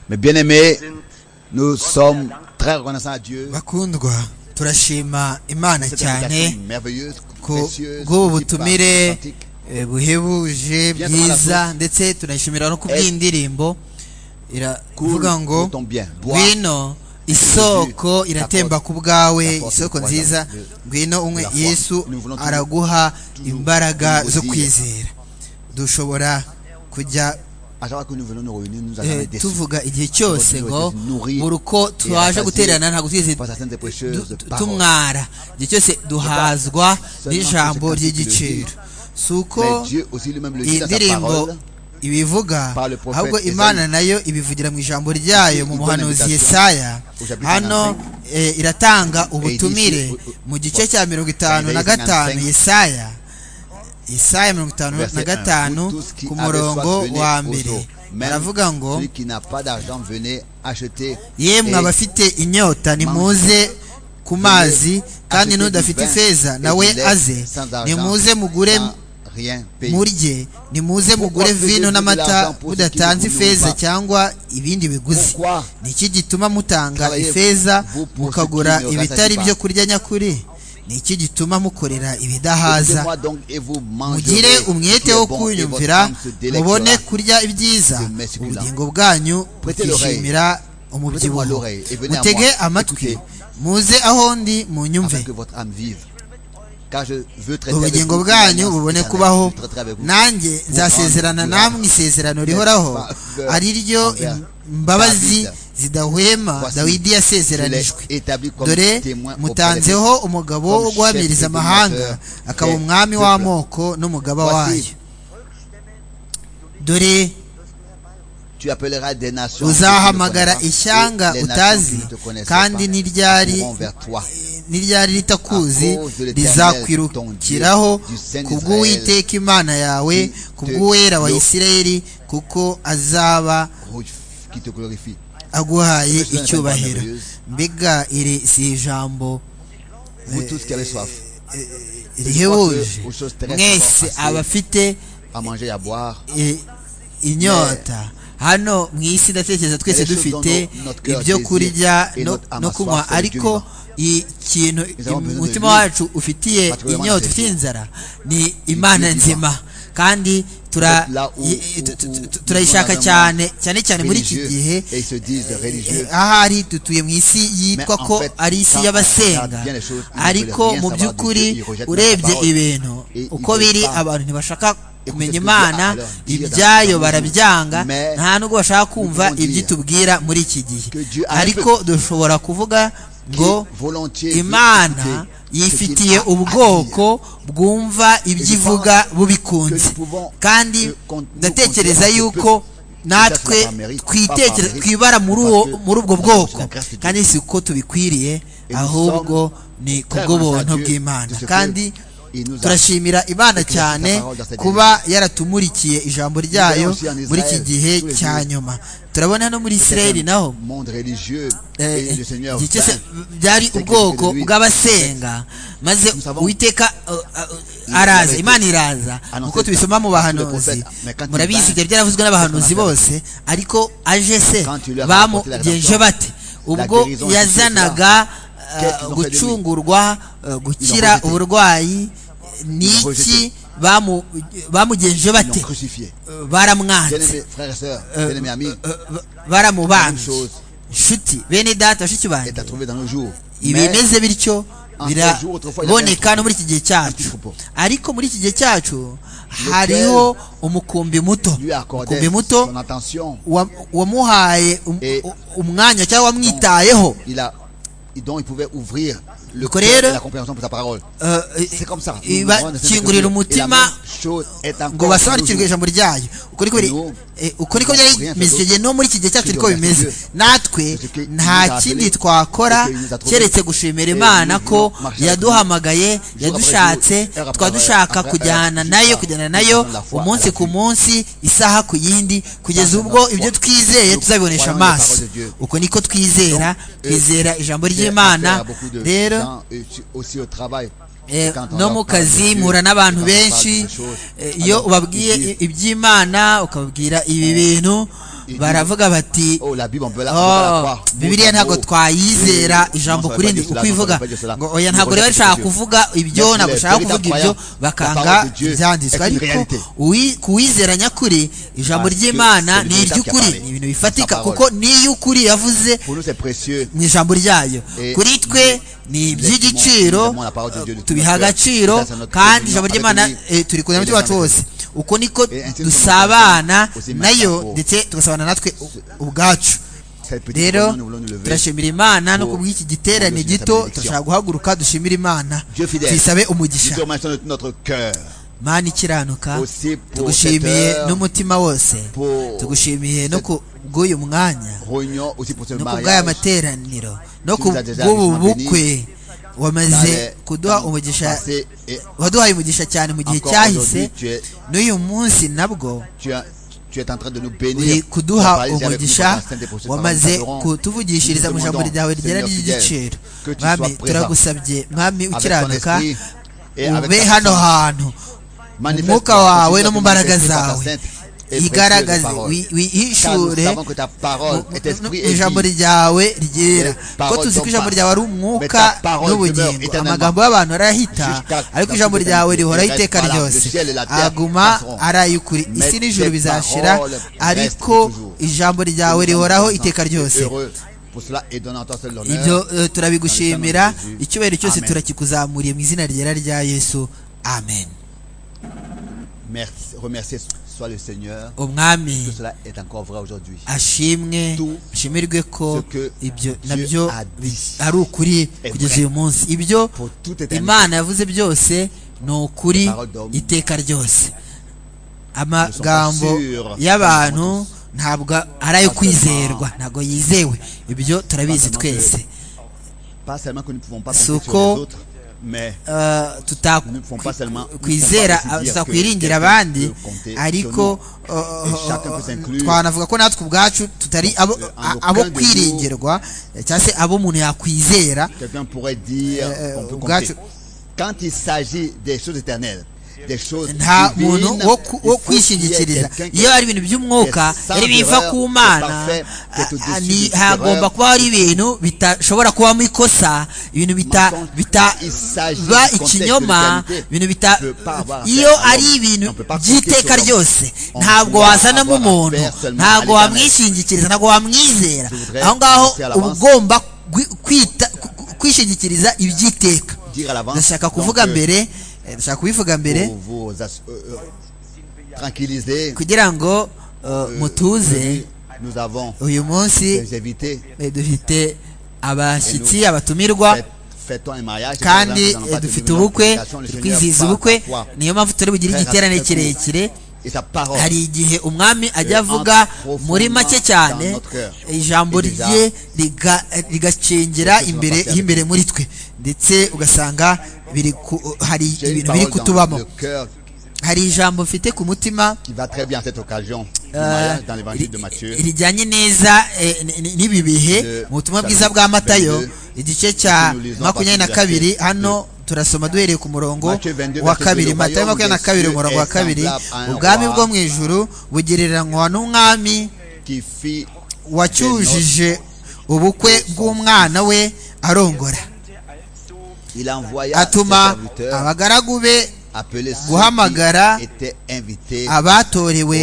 Mais bien aimés, nous sommes très reconnaissants à Dieu. bakundwa turashima imana Cette cyane invitation merveilleuse, ku précieuse, bw'ubu qui parle, butumire authentique. eh, buhebuje Bien comment la bwiza sauce. ndetse tunayishimira no ku bw'indirimbo iravuga Coule ngo de ton bien. Bois. ngwino isoko iratemba ku bwawe isoko nziza ngwino unywe yesu araguha imbaraga zo kwizera dushobora kujya À chaque fois que nous venons nous réunir, nous allons eh, être déçus. tuvuga igihe cyose ngo buri uko twaje twaje guterana ntabwo twigeze par certaines prêcheuses de du- paroles. tumwara igihe cyose duhazwa n'ijambo ry'igiciro si uko Mais Dieu aussi lui-même le dit iyi dans sa ndirimbo parole. ibivuga par le prophète ahubwo Yesaya. imana nayo ibivugira mu ijambo ryayo mu Ici, muhanuzi bonne yesaya au chapitre hano 55. eh, iratanga ubutumire ici, au- au- mu gice cya mirongo itanu na Isaiah gatanu 55. yesaya yesaya mirongo itanu na Verset un. gatanu Vous tous qui ku avez soif, murongo venez wa aux eaux. mbere Même aravuga ngo celui qui n'a pas d'argent, venez acheter. yemwe Et abafite inyota nimuze ku mazi kandi acheter du n'udafite vin ifeza et nawe du lait aze sans argent, nimuze mugure sans rien payer. murye nimuze Pourquoi mugure faisiez-vous vino de n'amata l'argent pour ce qui mudatanze ne vous nourrit ifeza pas? cyangwa ibindi biguzi Pourquoi ni iki gituma mutanga travaillez-vous ifeza pour ce qui mukagura ne vous ibitari rassasie pas? byo kurya nyakuri ni iki gituma mukorera ibidahaza Écoutez-moi donc et vous mangerez mugire ce qui umwete est wo bon, et votre kunyumvira âme se délectera. mubone kurya ibyiza de mes succulents. ubugingo bwanyu Prêtez l'oreille. bukishimira Prêtez-moi umubyibuho l'oreille et venez à mutege moi. amatwi Écoutez. muze aho ndi munyumve afin que votre âme vive. Car je veux traiter avec ubugingo vous une bwanyu alliance bubone éternelle. kubaho Je traiterai avec vous. nanjye nzasezerana namwe isezerano rihoraho ari ryo imbabazi zidahwema dawidi yasezeranijwe dore mutanzeho umugabo wo guhamiriza amahanga akaba umwami w'amoko n'umugaba wayo dore Tu appelleras des nations que tu ne uzahamagara connais pas, ishyanga et les nations utazi qui ne te connaissent kandi pas n'iryari accourront vers toi. n'iryari ritakuzi rizakwirukiraho ku bw'uwiteka imana yawe ku bw'uwera wa isirayeli kuko azaba Oh, Qui te glorifie. aguhaye icyubahiro mbega iri si ijambo Vous tous qui avez soif, rihebuje mwese abafite à manger et à boire, i- inyota hano mu isi ndatekereza twese dufite ibyo kurya no- no kunywa ariko ikintu umutima wacu ufitiye inyota ufitiye inzara ni imana nzima kandi tura- i- i- tu- tu- tu- turayishaka cyane cyane cyane muri iki religieux, gihe et ils se disent religieux. ahari dutuye mu isi yitwa Mais en ko fait, ari isi quand on y'abasenga regarde bien les choses, ils ne ariko veulent rien mu savoir de by'ukuri Dieu, ils rejettent urebye la parole. ibintu Et ils uko veulent biri pas abantu ntibashaka kumenya ce que Dieu imana a à leur dire ibyayo dans son barabyanga Mais nta nubwo bashaka kumva pouvons dire ibyo tubwira muri iki gihe que Dieu a un ariko dushobora kuvuga ngo Qui volontiers veut imana écouter ce qu'il yifitiye a à ubwoko bwumva ibyo ivuga bubikunze que nous pouvons- kandi que con- nous ndatekereza considérer un petit yuko peu natwe peut-être la mérite, twitekere pas par twibara muri mérite, uwo parce que muri ubwo nous bwoko sommes grâce à Dieu. kandi si uko tubikwiriye Et nous ahubwo ni ku très grâce bw'ubuntu à Dieu bw'imana de ce que kandi il nous a turashimira imana écrit sa cyane parole dans cette kuba yaratumurikiye ijambo ryayo aussi en Israël muri iki gihe tous les cya jours. nyuma turabona no muri isirayeli C'est un naho monde religieux et le Seigneur igihe cyose vint. byari ubwoko bw'abasenga maze uwiteka uh, uh, araza imana iraza nk'uko tubisoma mu bahanuzi murabizi ibyo byaravuzwe n'abahanuzi bose ariko aje se bamugenje bate ubwo yazanaga uh, gucungurwa uh, gukira uburwayi ni iki bamu- bamugenje Ils bate l'ont crucifié. Uh, Bien baramwanze aimés frères et sœurs, Euh, bien aimés amis, euh, euh, baramubanze Même chose. nshuti bene data bashiki est banjye à trouver dans nos jours. Mais ibimeze bityo Un jour, autrefois, il y biraboneka avait un no muri iki gihe petit cyacu troupeau. ariko muri iki gihe cyacu hariho umukumbi muto lui a accordé umukumbi muto son attention. wa- wamuhaye um- Et- u- umwanya cyangwa wamwitayeho Il a, et dont il pouvait ouvrir le cœur Courir. et la compréhension de sa parole. Euh, C'est comme ça. Nous, nous rendons cette ibakingurira écriture. Et la umutima même chose est ngo encore dans nos basobanukirwe jours. ijambo ryayo uko niko biri- Nous, eh, uko niko byari bimeze icyo gihe no muri iki gihe cyacu niko bimeze natwe nta kindi twakora keretse gushimira imana ko yaduhamagaye yadushatse twaba dushaka kujyana nayo kujyana nayo umunsi ku munsi isaha ku yindi kugeza ubwo ibyo twizeye tuzabibonesha amaso uko niko twizera twizera ijambo ry'imana Affaire à beaucoup de rero gens, et aussi au travail. Eh, Quand on no leur mu parle de kazi Dieu, muhura n'abantu quand on parle de benshi ces choses, eh, alors, iyo ubabwiye ils disent, i- iby'imana ukababwira ibi bintu baravuga bati Oh, la Bible, on peut la, on peut la oh croire. bibiliya ntabwo twayizera ijambo Non, ça kuri veut ndi pas dire cela, uko ivuga ça veut pas dire cela. ngo oya ntabwo Nous rero connaissons bashaka Dieu. kuvuga ibyo Yes, ntabwo les bashaka véritables kuvuga ibyo croyants, la bakanga parole de Dieu ibyanditswe est une ariko réalité. uwi- kuwizera nyakuri ijambo Parce que ry'imana c'est le ni véritable qui a iry'ukuri parlé. ni ibintu bifatika Sa parole. kuko n'iy'ukuri yavuze Pour nous, c'est précieux. mu ijambo ryayo Eh, kuri twe ni iby'igiciro évidemment, la parole de Dieu de tout tubiha notre cœur. agaciro Ça, c'est notre kandi communion ijambo avec ry'imana lui eh, turi et kuzana les umutima wacu hommes wose uko niko Et ainsi nous dusabana sommes ensemble, nayo aussi ndetse tugasabana natwe u- ubwacu Cette petite rero communion, nous voulons nous lever. turashimira imana no pour- kubw'iki pour giterane nous dire gito ta turashaka guhaguruka dushimire imana Dieu fidèle. tuyisabe Nous te umugisha remercions de tout notre cœur mana ikiranuka Aussi pour tugushimiye cette heure, n'umutima wose pour tugushimiye no ku bw'uyu mwanya Réunion aussi pour ce no ku bw'aya mariage. materaniro no ku Tu nous as déjà bw'ubu richement bukwe wamaze Dans les kuduha temps umugisha passés et waduhaye umugisha cyane mu gihe Encore cyahise aujourd'hui, tu es- n'uyu munsi nabwo tu, as- tu es en train de nous uri bénir. kuduha Parler avec nous umugisha pendant la semaine prochaine, wamaze nous parlerons. kutuvugishiriza mu ijambo ryawe ryera Seigneur ry'igiciro fidèle, que tu mwami sois présent. turagusabye mwami Avec ton ukiranuka esprit et avec ube ta hano puissance. hantu mu Manifeste-toi, mwuka wawe continue no à mu te mbaraga manifester par ta zawe sainte et précieuse igaragaze parole. wi- Car nous wihishure savons que ta parole mu- et mu- esprit mu et ijambo vie. ryawe ryera Les kuko paroles tuzi ko sont ijambo pas- ryawe ari Mais umwuka ta parole demeure n'ubugingo éternellement. amagambo y'abantu arahita Jusqu'à ariko la ijambo fin des ryawe temps, rihoraho il reste iteka valable. ryose Le ciel et la terre aguma passeront. ari ay'ukuri isi Mais n'ijuru tes bizashira paroles ariko restent toujours. ijambo ryawe rihoraho iteka ryose Heureux pour cela et donnant à toi seul ibyo l'honneur. eh, turabigushimira Dans le nom de Jésus. icyubahiro cyose Amen. turakikuzamuriye mu izina ryera rya yesu amen Merci, remercier soit le Seigneur. umwami Tout cela est encore vrai aujourd'hui. ashimwe Tout ashimirwe ko ce que ibyo Dieu nabyo a bi- dit ari ukuri est kugeza vrai. uyu munsi ibyo Pour toute éternité. imana yavuze byose ni ukuri Les paroles d'homme iteka ryose amagambo ne sont pas sûres. y'abantu ntabwo ari ayo Pas kwizerwa ntabwo yizewe ibyo turabizi Pas seulement twese Pas seulement que nous ne pouvons pas Ce compter sur qu'on- les autres, mais Eh, Nous ne pouvons pas seulement- nous ne tutakwizera pouvons pas aussi dire que tutakwiringira quelqu'un abandi peut compter sur ariko nous. Et chacun peut s'inclure. twanavuga ko natwe ubwacu tutari abo- Euh, en a- aucun abo de nous. kwiringirwa eh, cyangwa se abo umuntu yakwizera quelqu'un pourrait dire Euh, qu'on peut euh, compter. gars, Quand il s'agit des choses éternelles, des choses nta divines, muntu wo ku- il faut wo qu'il y ait kwishingikiriza quelqu'un qui iyo ari ibintu by'umwuka qui est sans ari biva erreur, ku qui est mana parfait, qui est ah, au-dessus ni- du hagomba erreur. kuba hari ibintu bidashobora kubamo ikosa ibintu bita Mensonge. bita Il s'agit ba du contexte ikinyoma de réalité. ibintu bita On peut pas avoir affaire iyo à l'homme. ari ibintu On peut pas by'iteka compter sur ryose On ntabwo peut wazanamo avoir umuntu affaire seulement ntabwo à l'éternel. wamwishingikiriza ntabwo wamwizera Je voudrais aho ngaho commencer à uba l'avance. ugomba gwi- kwita ku- ku- kwishingikiriza iby'iteka dire à l'avance. ndashaka Donc, kuvuga euh, mbere eh, ndashaka kubivuga mbere pour vous ass- euh, euh, tranquilliser. kugira ngo eh, mutuze Nous avons uyu munsi des invités. eh, dufite abashyitsi abatumirwa Fait- Fait-on un mariage kandi Nous allons eh, pas dufite terminer notre ubukwe prédication. Le turi Seigneur kwizihiza parle ubukwe parfois. niyo mpamvu turi bugire Frère, igiterane raconte-nous. kirekire Et sa parole. hari igihe umwami ajya Eh, avuga entre muri make profondément dans cyane notre cœur. ijambo Et déjà, rye riga- eh, quelque rigacengera chose imbere va faire y'imbere muri twe ndetse ugasanga biri ku- hari J'ai une ibintu parole biri dans kutubamo le cœur hari ijambo mfite ku mutima qui va très bien à cette occasion. Le Eh, mariage dans l'évangile de Matthieu. rijyanye neza eh, ni- ni- n'ibi bihe Le- mu butumwa bwiza bwa matayo igice cya nous lisons makumyabiri na partir du kabiri verset hano turasoma duhereye ku murongo Matthieu 22, wa verset kabiri 22, matayo makumyabiri na kabiri Dieu umurongo wa est kabiri semblable à un ubwami roi bwo mu ijuru bugereranywa n'umwami qui fit wacyujije ubukwe bw'umwana we arongora il envoya atuma ses serviteurs abagaragu be appeler ceux guhamagara qui étaient invités abatorewe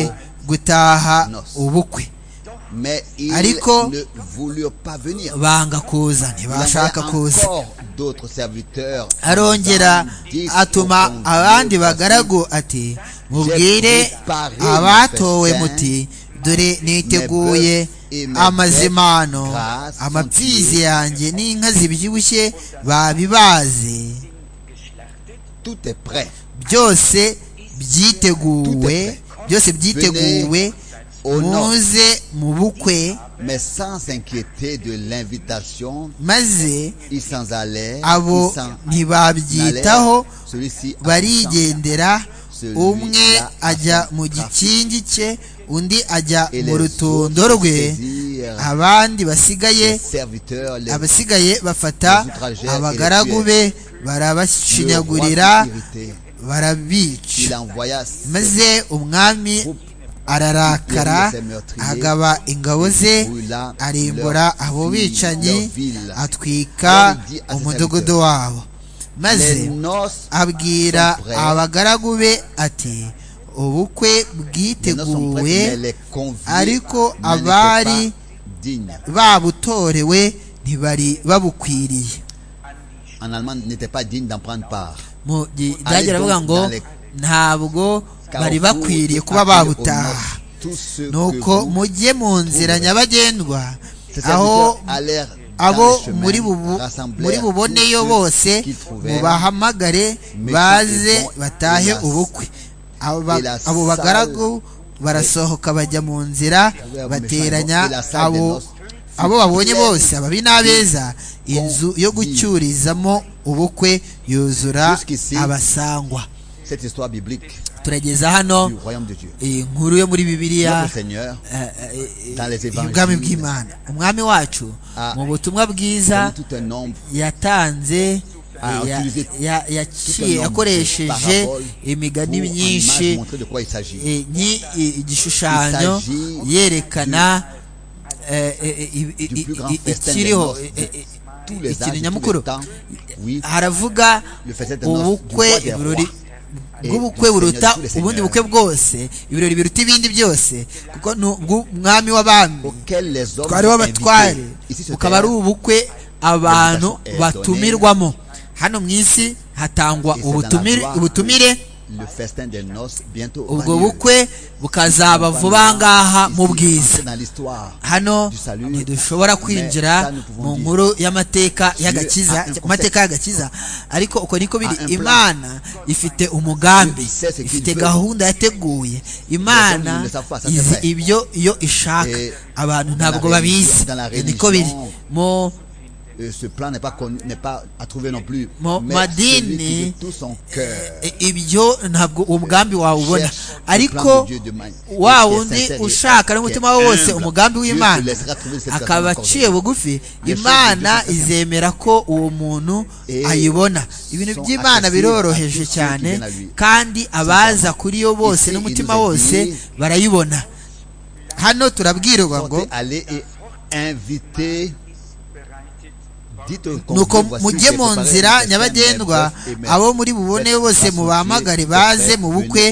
gutaha Nos. ubukwe mais ils Ariko- ne voulurent pas venir banga kuza ntibashaka kuza arongera arongera atuma abandi bagaragu ati mubwire abatowe muti dore niteguye amazimano amapfizi yanjye n'inka zibyibushye babibaze byose byiteguwe byose byiteguwe muze mu bukwe mais sans s'inquiéter de l'invitation maze ils s'en allaient abo ils s'en ntibabyitaho allèrent. celui-ci absent, barigendera umwe Celui-là ajya absent mu gikingi cye undi ajya Et mu les rutondo autres rwe saisirent abandi basigaye les serviteurs les abasigaye bafata les outragèrent et abagaragu les be le roi barabashinyagurira fut irrité. barabica il envoya ses maze umwami troupes ararakara agaba ingabo ze arimbura abo bicanyi atwika umudugudu wabo maze abwira abagaragu be ati ubukwe bwiteguwe ariko abari babutorewe ntibari babukwiriye en allemand n'était pas digne d'en prendre part. mu byagera avuga ngo ntabwo bari bakwiriye kuba babutaha nuko mujye mu nzira nyabagendwa aho abo muri buboneyo bose mubahamagare baze batahe ubukwe abo bagaragu barasohoka bajya mu nzira bateranya abo abo babonye bose ababi n'abeza inzu yo gucyurizamo ubukwe yuzura abasangwa turageza hano inkuru yo muri bibiliya y'ubwami bw'imana umwami wacu mu butumwa bwiza yatanze yakoresheje imigani myinshi igishushanyo yerekana ikiriho ikintu nyamukuru haravuga ubukwe ibirori bw'ubukwe buruta ubundi bukwe bwose ibirori biruta ibindi byose kuko umwami w'abami twari w'abatware bukaba ari ubukwe abantu batumirwamo hano mu isi hatangwa ubutumire ubwo bukwe bukazaba vuba ngaha mu bwiza hano ntidushobora kwinjira mu nkuru y'amateka y'agakiza amateka y'agakiza ariko uko niko biri imana ifite umugambi ifite gahunda yateguye imana izi ibyo iyo ishaka abantu ntabwo babizi niko biri mu ce plan n'est pas n'est pas à trouver non plus mais celui qui de tout son cœur ibyo ntabwo umugambi wawe ubona ariko wa wundi ushaka n'umutima we wose umugambi w'imana akaba aciye bugufi imana izemera ko uwo muntu ayibona ibintu by'imana biroroheje cyane kandi abaza kuri yo bose n'umutima wose barayibona hano turabwirwa ngo nuko mujye mu nzira nyabagendwa abo muri bubone bose mubahamagare baze mu bukwe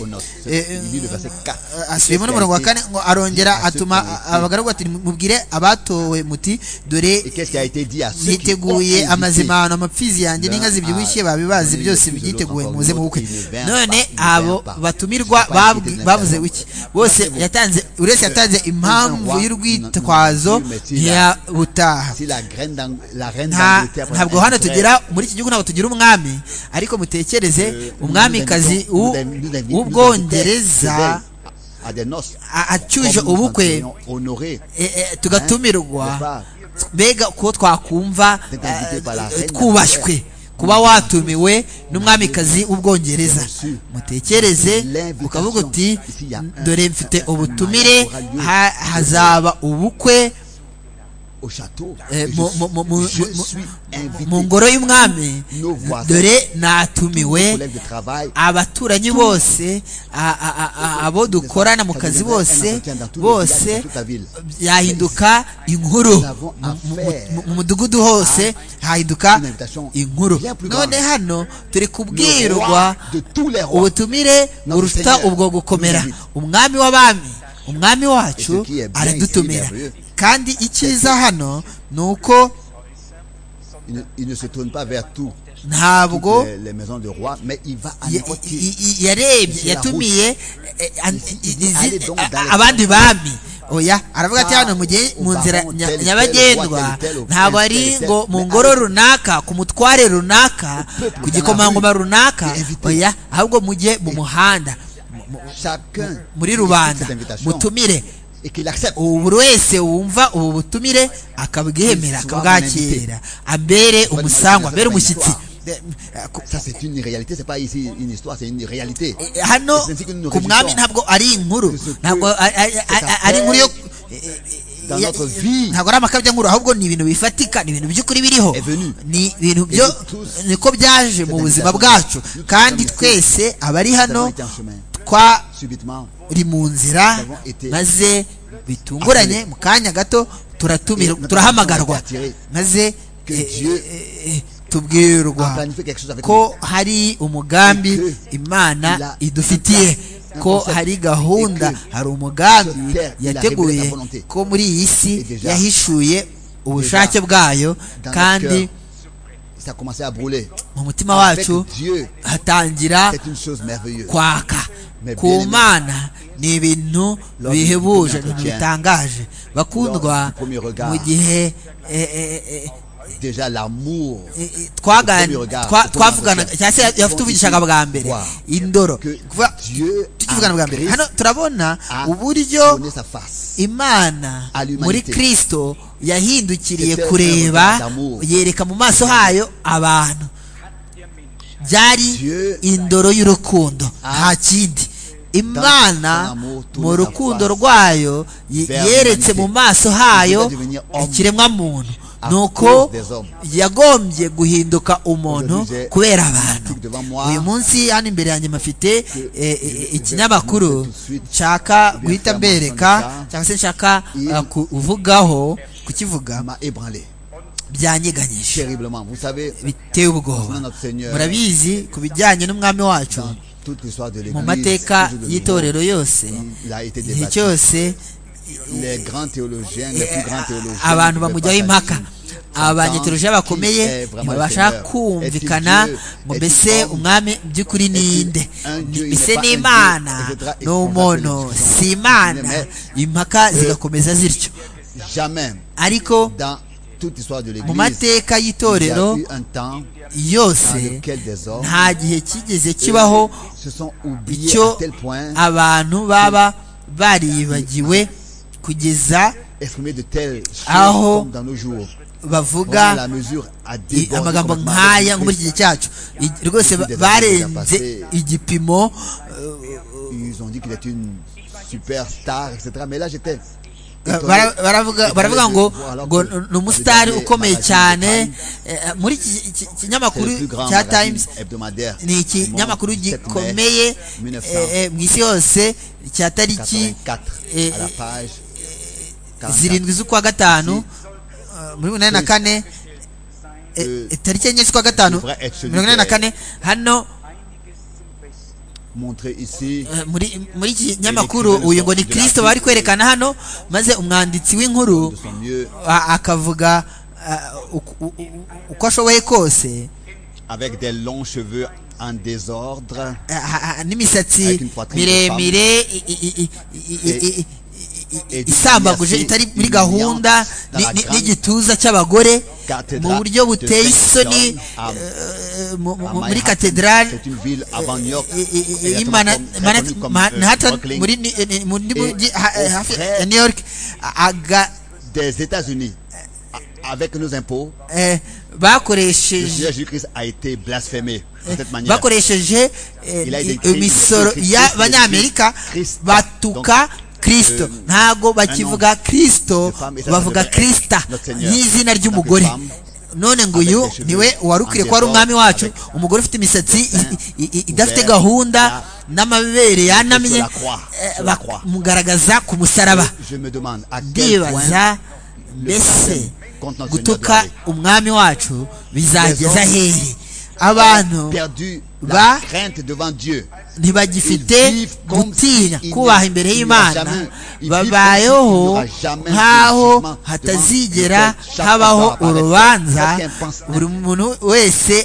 asubiyemo n'umurongo wa kane ngo arongera atuma abagaragu ati mubwire abatowe muti dore yiteguye amazimano amapfizi yanjye n'inka zibyibushye babibazi byose byiteguye muze mu bukwe none abo batumirwa bavuze wiki bose yatanze uretse yatanze impamvu y'urwitwazo ntiyabutaha ntabwo hano tugera muri iki gihugu ntabwo tugira umwami ariko mutekereze umwamikazi w'ubwongereza acyuje ubukwe tugatumirwa mbega ko twakumva twubashywe kuba watumiwe n'umwamikazi w'ubwongereza mutekereze ukavuga uti dore mfite ubutumire hazaba ubukwe mu ngoro y'umwami dore natumiwe abaturanyi bose abo dukorana mu kazi bose bose yahinduka inkuru mu mudugudu hose hahinduka inkuru none hano turi kubwirwa ubutumire buruta ubwo gukomera umwami w'abami umwami wacu aradutumira kandi icyiza hano ni uko ntabwo yarebye yatumiye abandi bami oya aravuga ati hano mu nzira nyabagendwa ntabwo ari ngo mu ngoro runaka ku mutware runaka ku gikomangoma runaka oya ahubwo mujye mu muhanda muri rubanda mutumire buri wese wumva ubu butumire akabwemera akabwakira ambere umusangwa ambere umushyitsi hano ku mwami ntabwo ari inkuru ntabwo ari inkuru yo ntabwo ari amakabya nkuru ahubwo ni ibintu bifatika ni ibintu by'ukuri biriho ni ibintu byo niko byaje mu buzima bwacu kandi twese abari hano twa uri mu nzira maze bitunguranye mu kanya gato turatumira turahamagarwa maze tubwirwa ko hari umugambi imana idufitiye ko hari gahunda hari umugambi yateguye ko muri iyi si yahishuye ubushake bwayo kandi mu mutima wacu hatangira kwaka ku mana ni ibintu bihebuje ibintu bitangaje bakundwa mu gihe twavugana cyangwa se yatuvugishaga bwa mbere indoro tukivugana bwa mbere hano turabona uburyo imana muri kirisito yahindukiriye kureba yereka mu maso hayo abantu byari indoro y'urukundo nta kindi imana mu rukundo rwayo yeretse mu maso hayo ikiremwamuntu ni uko yagombye guhinduka umuntu kubera abantu uyu munsi hano imbere yanjye mafite ikinyamakuru nshaka guhita mbereka cyangwa se nshaka kuvugaho kukivuga byanyeganyije biteye ubwoba murabizi ku bijyanye n'umwami wacu mu mateka y'itorero yose igihe cyose abantu bamujyaho impaka abanyetoroje bakomeye ntibabasha kumvikana ngo mbese umwami by'ukuri ni inde mbese ni imana ni umuntu si imana impaka zigakomeza zityo ariko mu mateka y'itorero yose nta gihe kigeze kibaho icyo abantu baba baribagiwe kugeza aho bavuga amagambo nk'aya muri iki gihe cyacu rwose barenze igipimo baravuga ngo ngo ni umusitari ukomeye cyane muri iki kinyamakuru cya times ni ikinyamakuru gikomeye mu isi yose cya tariki zirindwi z'ukwa gatanu muri mirongo inani na kane tariki enye z'ukwa gatanu mirongo inani na kane hano muri iki kinyamakuru uyu ngo ni kirisito bari kwerekana hano maze umwanditsi w'inkuru akavuga uko ashoboye kose en désordre n'imisatsi miremire isambaguje itari muri gahunda n'igituza cy'abagore mu buryo buteye isoni muri katedrali muri mujyi hafi ya new york aga des etats unis avec nos impôts bakoresheje bakoresheje imisoro y'abanyamerika batuka kirisito ntabwo bakivuga kirisito bavuga kirisita nk'izina ry'umugore none ngo uyu niwe wari ukwiye kuba ari umwami wacu umugore ufite imisatsi idafite gahunda n'amabere yanamye bamugaragaza ku musaraba ndibaza mbese gutuka umwami wacu bizageza hehe abantu ba ntibagifite gutinya kubaha imbere y'imana babayeho nk'aho hatazigera habaho urubanza buri muntu wese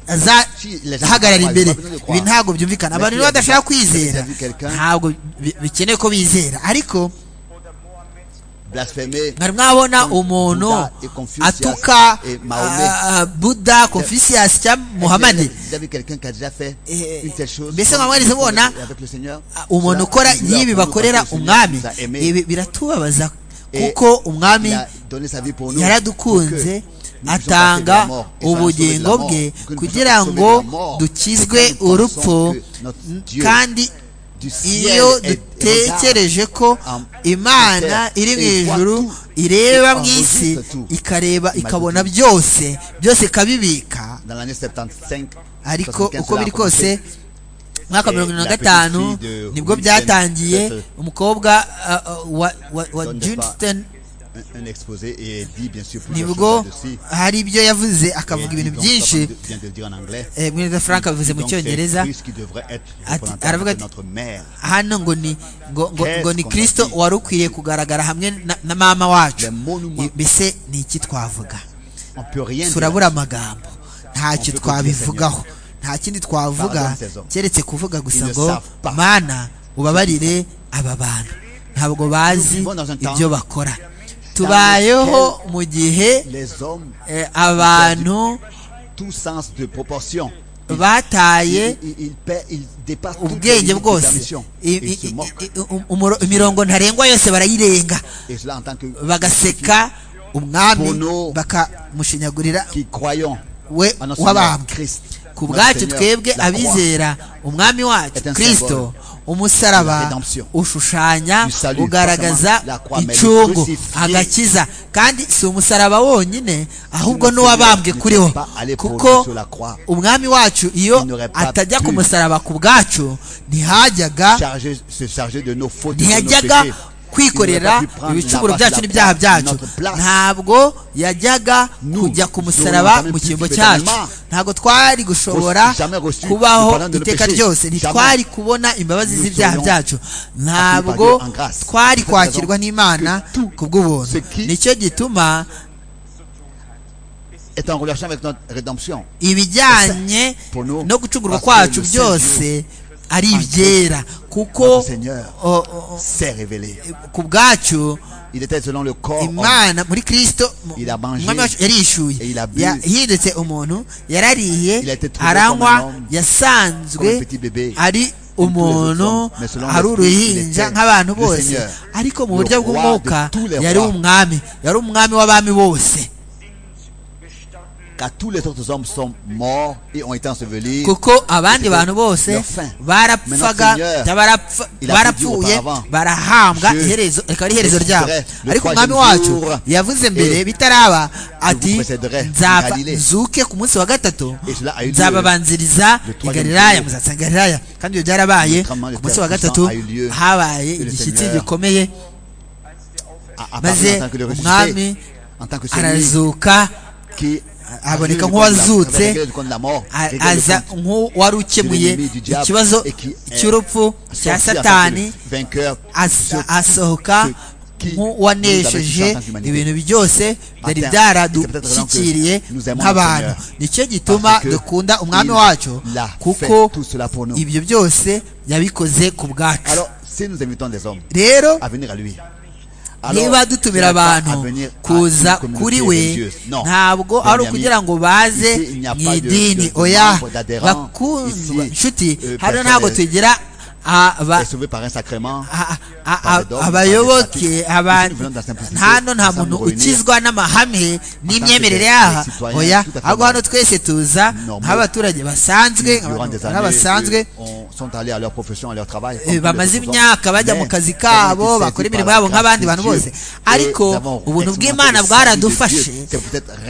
azahagarara imbere ibi ntabwo byumvikana abantu niba badashaka kwizera ntabwo bikeneye ko bizera ariko mwari mwabona umuntu atuka buda confisias cya muhamadi mbese mwaba mwarize mubona umuntu ukora y'ibi bakorera umwami ibi biratubabaza kuko umwami yaradukunze atanga ubugingo bwe kugira ngo dukizwe urupfu kandi iyo dutekereje ko imana iri mu ijuru ireba mu isi ikareba ikabona byose byose ikabibika ariko uko biri kose mwaka mirongo irindwi na gatanu nibwo byatangiye umukobwa uh, wa, wa, wa Johnston un, un exposé et elle dit bien sûr plusieurs nibwo choses là-dessus. hari ibyo yavuze akavuga Elle dit ibintu donc, byinshi comme vient de le dire en anglais, eh, mwene frank abivuze mu donc c'est cyongereza Christ qui devrait être Ati- représentateur aravuga de ati- notre mère. hano ngo ni ngo, ngo, ngo Qu'est-ce ni qu'on kristo a dit? wari ukwiye kugaragara hamwe na, na mama wacu Le monument. I- mbese ni iki twavuga On peut rien dire. turabura amagambo ntacyo Avuga twabivugaho nta kindi twavuga Pardonne ces hommes. keretse kuvuga gusa Ils ne ngo savent pas. mana ubabarire aba bantu ntabwo bazi vivons dans un temps ibyo bakora tubayeho mu gihe Les hommes, eh, abantu tout sens de proportion. Ils- bataye Ils, ils, ils paient- ils dépassent toutes les ubwenge limites de la bwose mission. I- Ils i- se moquent. i- i- umuro- imirongo ntarengwa yose barayirenga Et cela en tant que bagaseka umwami Bono. bakamushinyagurira qui croyons we en notre Seigneur w'abambwe Christ. ku notre bwacu Seigneur, twebwe la croix. abizera umwami wacu est un kirisito umusaraba rédemption. ushushanya Du salut, ugaragaza forcément, la croix, mais le incungu crucifié. agakiza kandi si umusaraba wonyine ahubwo Si le n'uwabambwe Seigneur n'était kuriho pas allé kuko prendre sur la croix, umwami wacu iyo il n'aurait pas atajya pu ku musaraba ku bwacu ntihajyaga Charger- se charger de nos fautes et de nos ntiyajyaga péchés. kwikorera ibicumuro byacu n'ibyaha byacu ntabwo yajyaga kujya ku musaraba mu cyimbo cyacu ntabwo twari gushobora kubaho iteka ryose ntitwari kubona imbabazi z'ibyaha byacu ntabwo twari kwakirwa n'imana ku bw'ubuntu nicyo gituma est en relation avec notre rédemption. ibijyanye no gucungurwa kwacu byose ari ibyera kuko Notre Seigneur s'est révélé. ku bwacu Il était selon le corps. homme. imana muri kristo mu- Il a mangé. umwami wacu yarishyuye Et il a bu. yahindutse umuntu yarariye Il a été trouvé comme un aranywa homme, comme un yasanzwe petit bébé. ari hommes, umuntu mais selon ari l'esprit, il uruhinja était nk'abantu le bose Seigneur, ariko mu le buryo roi de bw'umwuka tous les yari rois. umwami yari umwami w'abami bose Car tous les autres hommes sont morts et ont été ensevelis. kuko abandi bantu bose leur fin. barapfaga Maintenant, Seigneur, barapfa- il a dit barapfuye auparavant, barahambwa Dieu, iherezo rikaba ari iherezo ryabo le ariko troisième umwami wacu jour, yavuze mbere et bitaraba ati précéderai en nzapfa Galilée." nzuke ku munsi wa gatatu Et cela a eu lieu. nzababanziriza Le i troisième galilaya jour. muzatsa i galilaya kandi ibyo byarabaye Contrairement, le ku munsi wa Père gatatu Puissant a eu lieu. habaye Que le igishyitsi Seigneur gikomeye À- à part maze en tant que le umwami ressuscité, en tant que celui arazuka qui aboneka révèle le compte nk'uwazutse, de la- révèle le compte de la mort, a- révèle le aza compte nk'uwari ukemuye de l'ennemi, du diable, ikibazo et qui est cy'urupfu sorti cya en tant que le satani vainqueur asa- sur- asohoka ceux qui nous nk'uwanesheje avaient fait ibintu byose byari byaradushyikiriye nous aimons nk'abantu le nicyo gituma parce que dukunda umwami il wacu l'a kuko fait tout cela pour nous. ibyo byose yabikoze ku bwacu Alors, si nous invitons des hommes rero à venir à lui, niba tu dutumira n'as pas à abantu venir à kuza une communauté kuri we religieuse. Non. ntabwo Bien, ari ami, ukugira ngo baze ici, il n'y a mu pas de- idini de- de oya membre d'adhérent. bakundwa Ici, nshuti euh, hano personne ntabwo est- tugira aba est sauvé par un sacrement. a- a- Par a- le dogme, par abayoboke les abantu pratiques. Nous venons dans la simplicité, hano nta nous sommes muntu réunis ukizwa n'amahame n'imyemerere des- yaha des citoyens oya tout à fait ahubwo hano normaux. twese tuza Normaux. nk'abaturage basanzwe durant des nk'abantu années, basanzwe eux, on sont allés à leur profession, à leur travail. Eh, bamaze imyaka bajya mu kazi kabo bakora imirimo yabo nk'abandi bantu bose ariko ubuntu bw'imana bwaradufashe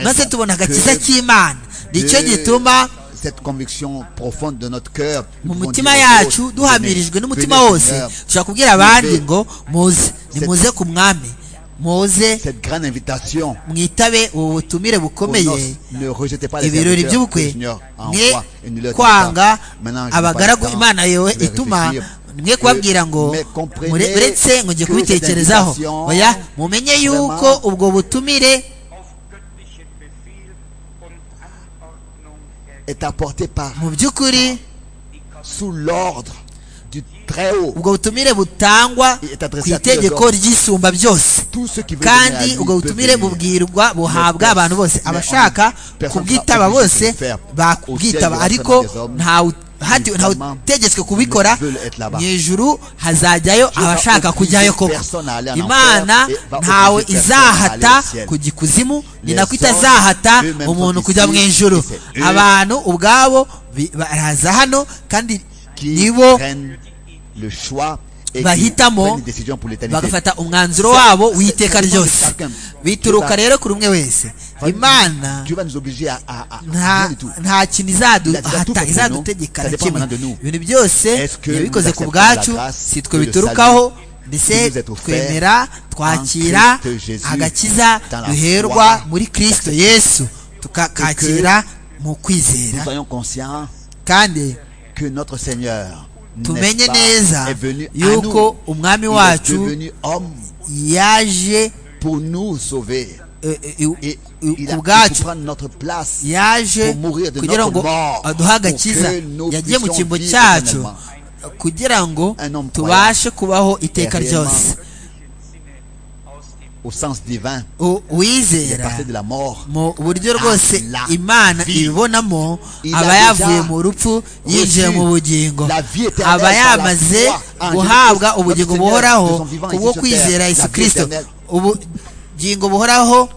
maze tubona agakiza k'imana nicyo gituma cette conviction profonde de notre cœur mu mitima yacu duhamirijwe n'umutima wose dushobora kubwira abandi ngo muze nimuze ku mwami muze cette grande invitation mwitabe ubu butumire bukomeye ne rejetez pas les ibirori serviteurs que le by'ubukwe Seigneur a mwe envoie et ne leur dites kwanga pas, Maintenant, je n'ai pas abagaragu le temps imana yewe de ituma réfléchir. mwe kubabwira ngo Mais comprenez mure- uretse ngo njye que kubitekerezaho cette invitation, oya mumenye yuko vraiment, ubwo butumire est apporté par mu by'ukuri sous l'ordre du très haut ubwo butumire butangwa Et est adressé ku à tous les itegeko hommes. ry'isumba byose tous ceux qui veulent kandi venir à lui ubwo peuvent butumire venir. bubwirwa buhabwa Mais abantu bose on- abashaka personne kubwitaba sera obligé bose de le faire. bakubwitaba Au ciel, il y aura ariko seulement des hommes ntawe hatiwe qui ntawe vraiment utegetswe kubikora veulent être là-bas. mu ijuru hazajyayo vais abashaka obliger kujyayo koko personne à aller en imana enfer et va ntawe obliger personne à aller izahata au ciel. kujya ikuzimu ni Les nako hommes itazahata eux-mêmes umuntu sont kujya mu ici, ijuru et c'est eux abantu ubwabo bi- baraza hano kandi qui nibo prennent le choix et qui bahitamo prennent une décision pour l'éternité. bagafata umwanzuro wabo w'iteka ryose bituruka rero kuri umwe wese imana Dieu va nous obliger à, à, à rien nta du tout. nta kintu izadu- Il a- il a tout hata- fait pour izadutegeka nous. Ça na dépend kimwe maintenant de nous. ibintu byose Est-ce que yabikoze nous ku acceptons bwacu la grâce si twe que le biturukaho salut qui mbese nous est offert twemera twakira en Christ Jésus agakiza dans la duherwa foi muri kristo yesu tukakakira mu Nous kwizera soyons conscients kandi que notre Seigneur n'est tumenye pas- neza est venu à yuko nous. Il umwami est wacu devenu homme yaje pour nous sauver. eh, eh, eh, Et eh, il ku a pu bwacu prendre notre place. yaje pour mourir de kugira notre ngo mort, aduhe pour agakiza que nous yagiye mu puissions cyimbo vivre cyacu kugira ngo Un homme tubashe kubaho iteka réellement ryose Au sens divin, U- il est uwizera passé de la mort mu buryo rwose la imana vie. ibibonamo Il a aba déjà yavuye mu rupfu yinjiye mu bugingo la vie éternelle aba par la yamaze foi en guhabwa Jésus-Christ, notre Seigneur, ubugingo buhoraho de son vivant kubwo ici sur kwizera terre. yesu La vie kirisito éternelle. ubugingo buhoraho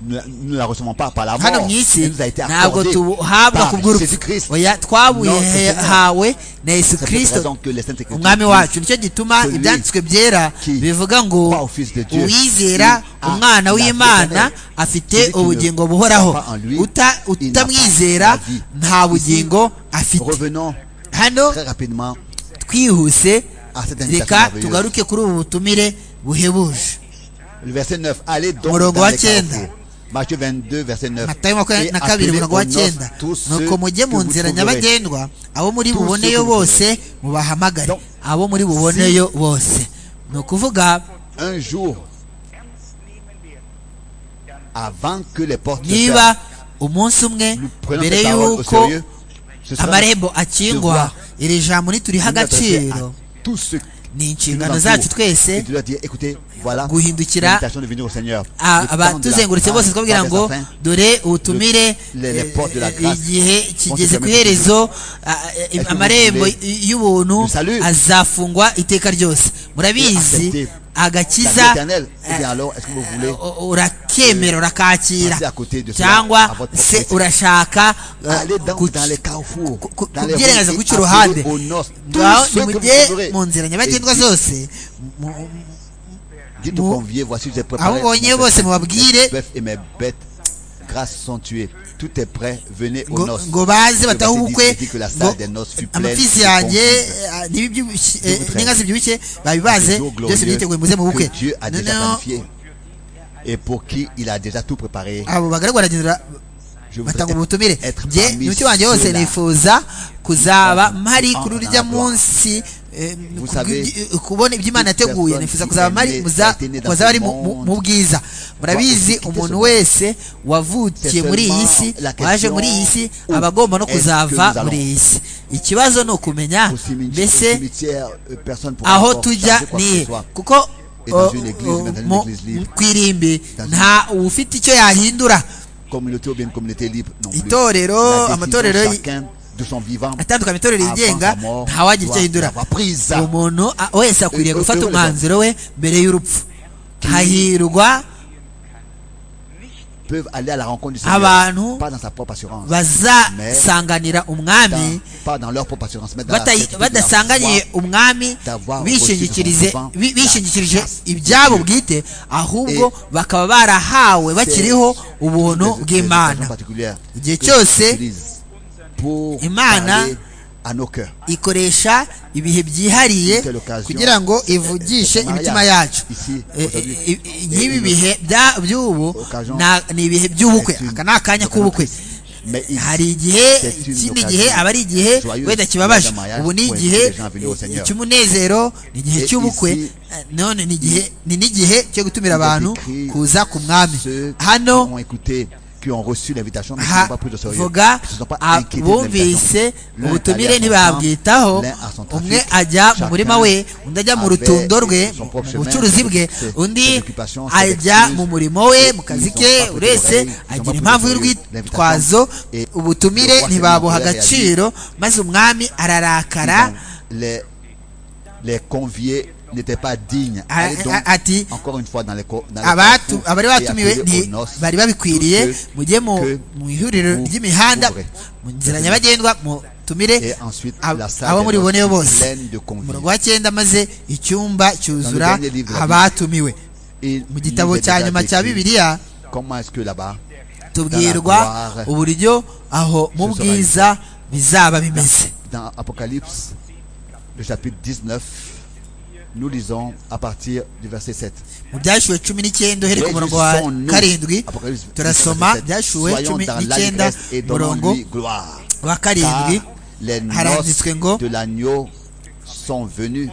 nous ne la recevons pas par la hano mort. mu Elle isi nous a été ntabwo accordée tubuhabwa par ku bw'urupfu Jésus-Christ. oya Notre Seigneur. twabuhawe na yesu C'est pour cette raison kirisito que les saintes Écritures umwami disent wacu nicyo gituma celui ibyanditswe byera qui bivuga ngo croit au Fils de Dieu, uwizera il a umwana la w'imana vie éternelle. afite Celui qui ne ubugingo croit buhoraho pas en lui, Uta- il n'a pas utamwizera la vie. nta bugingo afite Revenons hano très rapidement twihuse à cette invitation reka merveilleuse. tugaruke kuri ubu butumire buhebuje Le verset 9. Allez donc Umurongo dans wa les cyenda. carrefours. Matthieu 22, verset 9. matayo makumyabiri Et na kabiri appelez umurongo wa aux noces cyenda tous ceux nuko mujye que mu vous nzira trouverez. nyabagendwa abo muri Tous ceux buboneyo que vous bose mubahamagare Donc, abo muri buboneyo bose ni ukuvuga Un jour, avant que les portes se ferment, niba umunsi umwe nous prenons mbere cette parole au y'uko sérieux. Ce sera amarembo akingwa iri jambo nituriha nous adresser à agaciro tous ceux qui ni nous inshingano zacu entourent. Et twese tu dois dire, écoutez, voilà guhindukira l'invitation de venir au Seigneur. a- Le temps de la abatuzengurutse grâce bose twabwira va ngo vers sa fin. dore ubutumire Le- les eh, portes de la eh, grâce igihe kigeze vont se ku fermer iherezo a- que vous amarembo voulez y- y'ubuntu le salut azafungwa iteka ryose murabizi accepter La vie agakiza éternelle. Eh bien eh, alors, est-ce que vous voulez u- urakemera passer à urakakira côté de cela, à cyangwa votre se propre urashaka eh, aller dans, ku- dans les carrefours, ku- ku- dans les kubyirengaza rues, guca et uruhande appeler aux noces tous ngaho ceux que vous nimujye trouverez. mu nzira nyabagendwa Et dites- zose mu- Dites aux Vous- conviés, voici j'ai abo préparé mubonye mon bose festin, mubabwire mes bœufs et mes bêtes grasses sont tués. Tout est prêt, venez aux ngo- noces. ngo Le baze verset batahe 10 ubukwe dit que la ngo salle des noces fut pleine amapfisi de yanjye convives. eh, n'ibibyibushye- eh, Vous traînez. n'inka zibyibushye babibaze Des eaux byose glorieuses byiteguye muze mu bukwe que Dieu a déjà noneho planifié et pour qui il a déjà tout préparé. abo bagaragu baragenda Je voudrais batanga ubutumire être njye parmi n'umutima wanjye wose ceux-là. nifuza kuzaba mpari Ah, kuri urya ntabwo. munsi eh, Vous kubwi- savez, kubona ibyo imana toute yateguye personne nifuza qui kuzaba est mpari née- muza- a été née dans ce muzaba ari mu- mu- monde mu bwiza murabizi aussi umuntu quitter ce wese wavukiye C'est muri iyi seulement si la question waje muri iyi si où aba agomba no est-ce que kuzava nous allons? muri iyi si ikibazo ni ukumenya Au cimetière, au mbese cimetière, euh, personne pourra aho encore tujya changer quoi que nihe ce soit. kuko Et dans uh, une église, uh, dans une mu- église libre. ku irimbi Dans une- nta ufite icyo yahindura Communauté ou bien communauté libre non plus. Itorero, La amatorero décision y- chacun de son vivant atandukanye itorero avant yigenga sa mort ntawagira icyo doit ahindura l'avoir prise. umuntu a- wese akwiriye Eh, gufata eh, umwanzuro we mbere y'urupfu hahirwa peuvent aller à la rencontre du Abantu Seigneur, pas dans sa propre assurance, bazasanganira dans- umwami pas dans leur propre assurance, mais dans la batayi- certitude de la badasanganye foi umwami d'avoir bishingikirize reçu son bi- vivant, bishingikirije la grâce ibyabo de Dieu. bwite ahubwo Et bakaba barahawe bakiriho des- ubuntu des occasions bw'imana particulières Igihe que cyose Dieu utilise pour Imana parler à nos cœurs. ikoresha ibihe byihariye Telle occasion, kugira ngo ivugishe eh, eh, imitima mariage, yacu ici, Eh, aujourd'hui. eh, eh, nk'ibi Eh, bihe bya- by'ubu occasion, na- ni ibihe by'ubukwe c'est une- aka ni akanya k'ubukwe Mais il- hari igihe c'est une ikindi occasion gihe aba ari igihe joyeuse wenda kibabaje de mariage ubu ni pour igihe inviter les gens à venir au eh, Seigneur. cy'umunezero ni igihe Et cy'ubukwe ici, eh, none ni igihe ni n'igihe cyo gutumira il est abantu écrit kuza ku mwami Ceux qui hano ont écouté, qui ont reçu l'invitation, mais qui n'ont ha- pas pris de sérieux, vuga qui ne se sont pas a- inquiétés de l'invitation. bumvise L'un est ubutumire allé à son ntibabwitaho camp, l'un à son trafic. umwe ajya mu murima we undi ajya mu avait rutundo rwe son propre mu chemin, bucuruzi bwe ses- ses undi occupations, ses ajya excuses, mu murimo we et mu ils kazi ont ke pas pris uretse d'oreille, ils ont agira pas impamvu pris de y'urwitwazo et le ubutumire roi ntibabuha Seigneur agaciro maze umwami ararakara Donc, les, les conviés n'étaient pas dignes. Ah, Allez donc, ah, ah, dit, encore une fois, dans les, co- dans les abatu carrefours abari et batumiwe appelez nti- aux noces bari tous babikwiriye ceux mujye mu que mu ihuriro vous ry'imihanda ouvrez. mu nzira nyabagendwa mutumire Et ensuite, ab- la salle abo des muri noces buboneyo fut bose pleine de umurongo convives. wa cyenda maze icyumba cyuzura dernier livre, la Bible. abatumiwe Et mu il gitabo nous est cya déjà nyuma cya décrit bibiliya Comment est-ce que là-bas, tubwirwa uburyo aho mu bwiza bizaba bimeze Dans Apocalypse, le chapitre 19, nous lisons à partir du verset 7. mu byashuwe cumi n'icyenda uhereye ku murongo wa karindwi turasoma byashuwe cumi n'icyenda murongo gloire. wa Car karindwi les noces haranditswe ngo de l'agneau sont venues.